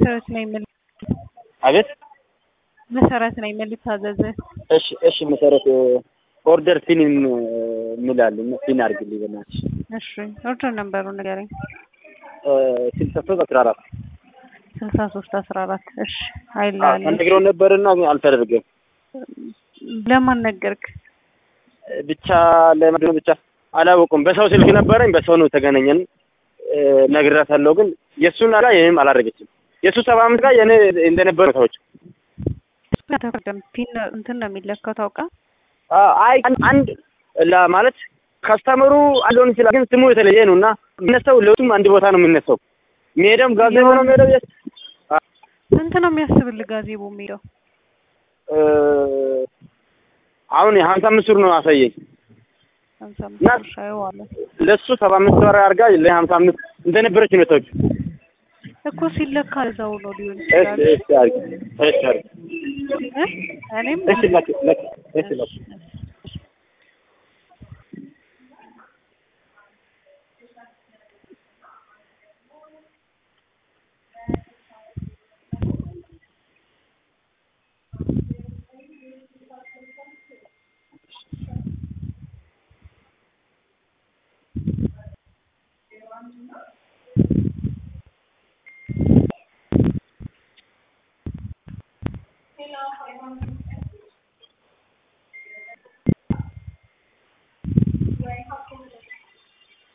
መሰረት ነኝ የምል አቤት መሰረት ነኝ የምል ታዘዘ እሺ እሺ መሰረት ኦርደር ፊን እንላለን ፊን አድርግልኝ በእናትሽ እሺ ኦርደር ነበሩ ንገረኝ ስልሳ ሶስት አስራ አራት ስልሳ ሶስት አስራ አራት እሺ አይላል ተነግረው ነበርና አልተደረገም ለማን ነገርክ ብቻ ለምንድን ነው ብቻ አላወቁም በሰው ስልክ ነበረኝ በሰው ነው የተገናኘን ነግራታለሁ ግን የእሱን ጋር ይህም አላደረገችም የእሱ ሰባ አምስት ጋር የኔ እንደነበረ ሰዎች ተፈርደም ፒን እንትን ነው የሚለካው ታውቃ አይ አንድ ማለት ከስተመሩ አለውን ይችላል ግን ስሙ የተለየ ነው እና የሚነሳው ለቱም አንድ ቦታ ነው የሚነሳው የሚሄደውም ጋዜቦ ነው የሚሄደው ስንት ነው የሚያስብል ጋዜቦ የሚሄደው አሁን የሀምሳ አምስት ብር ነው አሳየኝ ሀምሳ አምስት ብር ሻየዋለ ለእሱ ሰባ አምስት ብር አድርጋ ለሀምሳ አምስት እንደነበረች ነው ሰዎች እኮ ሲለካ እዛው ነው ሊሆን እሺ ይችላል እሺ አድርጊ እሺ አድርጊ እኔም እሺ ላኪ ላኪ እሺ ላኪ